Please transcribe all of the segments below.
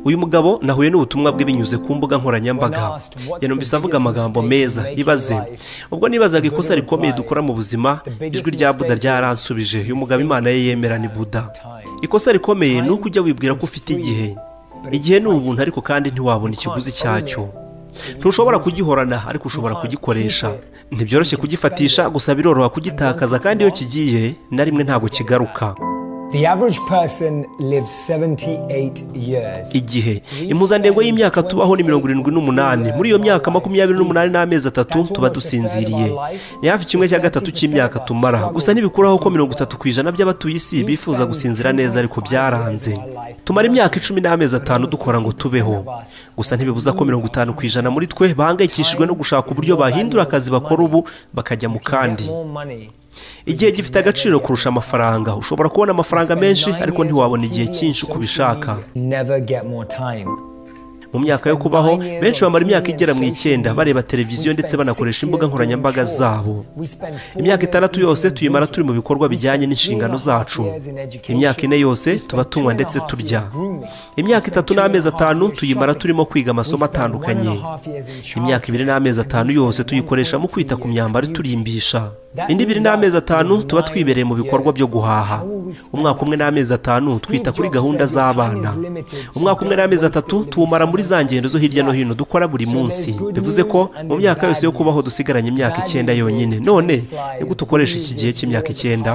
uyu mugabo nahuye n'ubutumwa bwe binyuze ku mbuga nkoranyambaga yanumvise avuga amagambo meza ibaze ubwo nibazaga ikosa rikomeye dukora mu buzima ijwi rya buda ryaransubije uyu mugabo imana ye yemera ni buda ikosa rikomeye ni uko ujya wibwira ko ufite igihe igihe ni ubuntu ariko kandi ntiwabona ikiguzi cyacyo ntushobora kugihorana ariko ushobora kugikoresha ntibyoroshye kugifatisha gusa biroroha kugitakaza kandi iyo kigiye na rimwe ntabwo kigaruka igihe impuzandengo y'imyaka tubaho ni mirongo irindwi n'umunani muri iyo myaka makumyabiri n'umunani n'amezi atatu tuba dusinziriye ni hafi kimwe cya gatatu cy'imyaka tumara gusa ntibikuraho ko mirongo itatu ku ijana by'abatuye isi bifuza gusinzira neza ariko byaranze tumara imyaka icumi n'amezi atanu dukora ngo tubeho gusa ntibibuza ko mirongo itanu ku ijana muri twe bahangayikishijwe no gushaka uburyo bahindura akazi bakora ubu bakajya mu kandi igihe gifite agaciro kurusha amafaranga ushobora kubona amafaranga menshi ariko ntiwabona igihe cyinshi uko ubishaka mu myaka yo kubaho benshi bamara imyaka igera mu icyenda bareba televiziyo ndetse banakoresha imbuga nkoranyambaga zabo imyaka itandatu yose tuyimara turi mu bikorwa bijyanye n'inshingano zacu imyaka ine yose tuba tunywa ndetse turya imyaka itatu n'amezi atanu tuyimara turimo kwiga amasomo atandukanye imyaka ibiri n'amezi atanu yose tuyikoresha mu kwita ku myambaro iturimbisha indi ibiri n'amezi atanu tuba twibereye mu bikorwa byo guhaha umwaka umwe n'amezi atanu twita kuri gahunda z'abana umwaka umwe n'amezi atatu tuwumara muri za ngendo zo hirya no hino dukora buri munsi bivuze ko mu myaka yose yo kubaho dusigaranye imyaka icyenda yonyine none ni gute ukoresha iki gihe cy'imyaka icyenda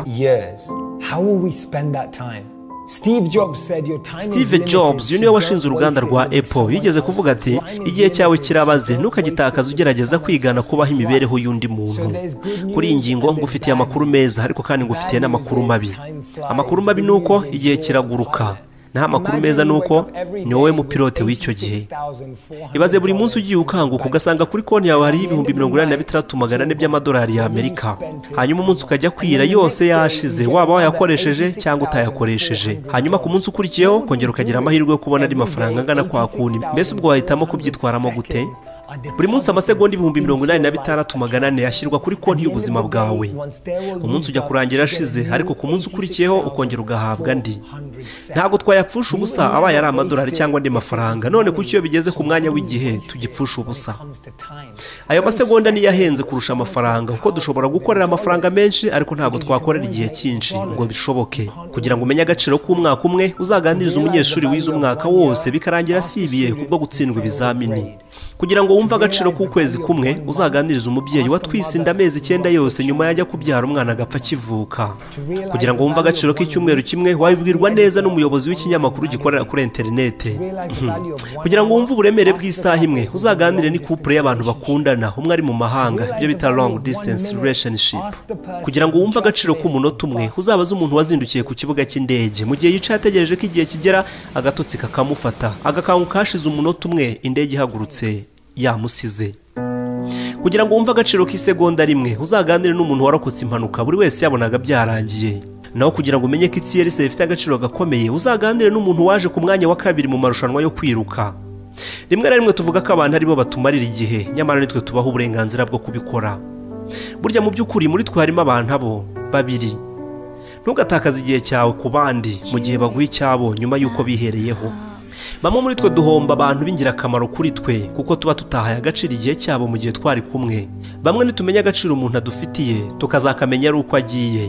steve jobs uyu niwe washinze uruganda rwa apple yigeze kuvuga ati igihe cyawe kirabaze ntukagitakaze ugerageza kwigana kubaho imibereho y'undi muntu kuri iyi ngingo ngufitiye amakuru meza ariko kandi ngufitiye n'amakuru mabi amakuru mabi ni uko igihe kiraguruka naho amakuru meza ni uko ni wowe mupilote w'icyo gihe ibaze buri munsi ugiye ukanguka ugasanga kuri konti yawe hariho ibihumbi mirongo inani na bitandatu magana ane by'amadolari y'amerika hanyuma umunsi ukajya kwira yose yashize waba wayakoresheje cyangwa utayakoresheje hanyuma ku munsi ukurikiyeho kongera ukagira amahirwe yo kubona andi mafaranga angana kwa kundi mbese ubwo wahitamo kubyitwaramo gute buri munsi amasegonda ibihumbi mirongo inani na bitandatu magana ane yashyirwa kuri konti y'ubuzima bwawe umunsi ujya kurangira ashize ariko ku munsi ukurikiyeho ukongera ugahabwa andi ntabwo twaya yapfusha ubusa abaye ari amadolari cyangwa andi mafaranga none kuko iyo bigeze ku mwanya w'igihe tugipfusha ubusa ayo masegonda niyo ahenze kurusha amafaranga kuko dushobora gukorera amafaranga menshi ariko ntabwo twakorera igihe cyinshi ngo bishoboke kugira ngo umenye agaciro k'umwaka umwe uzaganirize umunyeshuri wize umwaka wose bikarangira asibiye kubwo gutsindwa ibizamini kugira ngo wumve agaciro k'ukwezi kumwe uzaganirize umubyeyi watwisinda amezi icyenda yose nyuma yajya kubyara umwana agapfa akivuka kugira ngo wumve agaciro k'icyumweru kimwe wabibwirwa neza n'umuyobozi w'ikinyamakuru ikinyamakuru gikorera kuri interinete kugira ngo wumve uburemere bw'isaha imwe uzaganire n'ikupure y'abantu bakundana umwe ari mu mahanga ibyo bita long distance relationship kugira ngo wumve agaciro k'umunota umwe uzabaze umuntu wazindukiye ku kibuga cy'indege mu gihe yicaye ategereje ko igihe kigera agatotsi kakamufata agakanguka hashize umunota umwe indege ihagurutse yamusize kugira ngo wumve agaciro k'isegonda rimwe uzaganire n'umuntu warokotse impanuka buri wese yabonaga byarangiye naho kugira ngo umenye ko itiyerisi rifite agaciro gakomeye uzaganire n'umuntu waje ku mwanya wa kabiri mu marushanwa yo kwiruka rimwe na rimwe tuvuga ko abantu aribo batumarira igihe nyamara nitwe tubaha uburenganzira bwo kubikora burya mu by'ukuri muri twe harimo abantu abo babiri ntugatakaze igihe cyawe ku bandi mu gihe baguha icyabo nyuma y'uko bihereyeho bamwe muri twe duhomba abantu b'ingirakamaro kuri twe kuko tuba tutahaye agaciro igihe cyabo mu gihe twari kumwe bamwe ntitumenya agaciro umuntu adufitiye tukazakamenya ari uko agiye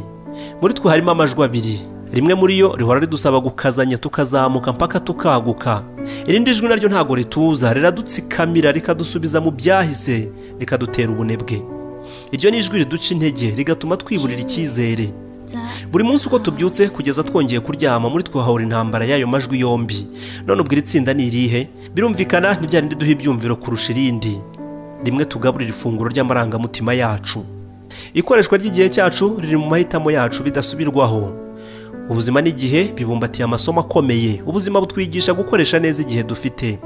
muri twe harimo amajwi abiri rimwe muri yo rihora ridusaba gukazanya tukazamuka mpaka tukaguka irindi jwi naryo ntabwo rituza riradutsikamira rikadusubiza mu byahise rikadutera ubunebwe iryo ni ijwi riduca intege rigatuma twiburira icyizere buri munsi uko tubyutse kugeza twongeye kuryama muri twe hahora intambara y'ayo majwi yombi none ubwo iri tsinda ni irihe birumvikana ni rya rindi duha ibyumviro kurusha irindi rimwe tugaburira ifunguro ry'amarangamutima yacu ikoreshwa ry'igihe cyacu riri mu mahitamo yacu bidasubirwaho ubuzima n'igihe bibumbatiye amasomo akomeye ubuzima butwigisha gukoresha neza igihe dufite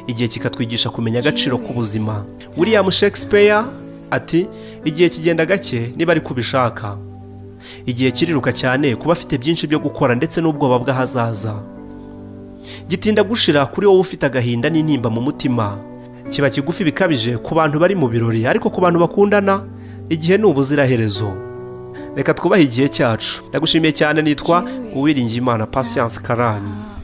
igihe kikatwigisha kumenya agaciro k'ubuzima william shakespeare ati igihe kigenda gake niba ariko ubishaka igihe kiriruka cyane kuba afite byinshi byo gukora ndetse n'ubwoba bw'ahazaza gitinda gushira kuri wowe ufite agahinda n'intimba mu mutima kiba kigufi bikabije ku bantu bari mu birori ariko ku bantu bakundana igihe ni ubuziraherezo reka twubahe igihe cyacu ndagushimiye cyane nitwa uwiringiye imana pasiyanse karani